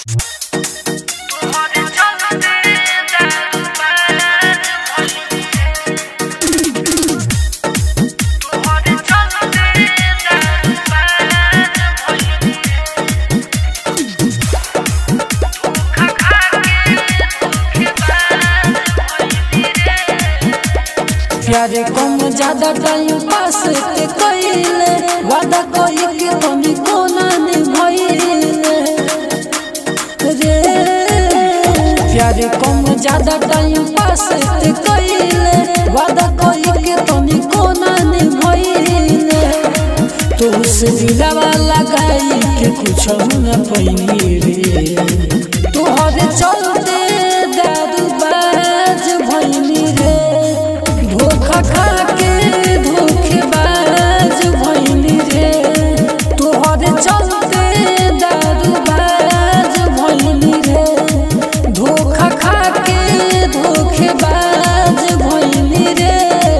प्यारे कम ज्यादा time pass के कइले वादा कई के तनी कोना निभइले रे प्यारे कम ज्यादा टाइम पास के कइले वादा कई के तनी कोना निभइले तो से दिलवा लगाई के कुछ न पइनी रे तोहरे चलते दारू बाज भइनी रे धोखा खा के धोखेबाज भइनी रे तोहरे चलते दारू बाज भइनी रे धोखा खा के धोखेबाज भइनी रे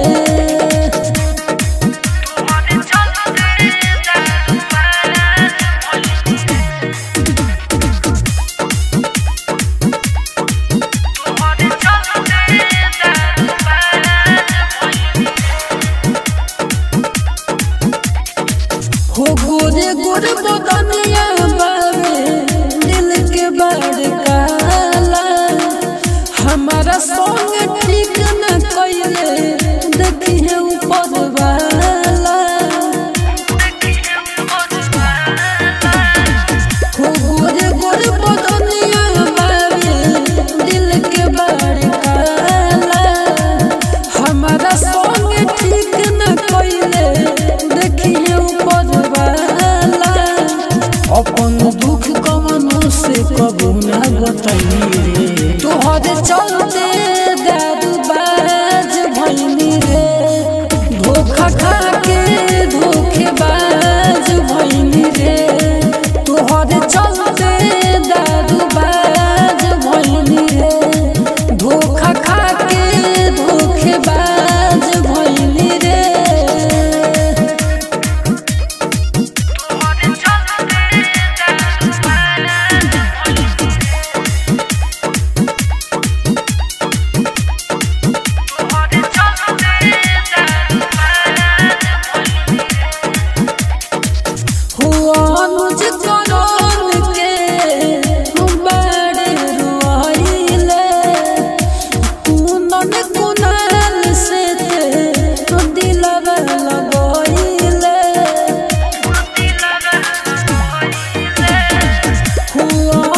हो गोरे गोरे बदनिया बावे दिल के बड़ काला हमारा संग ठीक न कइले देखी है ऊपर वाला हो गोरे गोरे बदनिया बावे दिल के बड़ काला हमारा संग ठीक न कइले देखी है ऊपर वाला अपन दुख कमनो से कबू ना बताई रे तोहरे चलते दारू बाज भइनी रे धोखा खा के धोखेबाज भइनी रे तोहरे चलते दारू बाज भइनी रे धोखा खा के धोखेबाज भइनी रे हुआ अनुज करोन के बड़े रुआइले कुनन कुनाल से ते दिलवा लगइले हुआ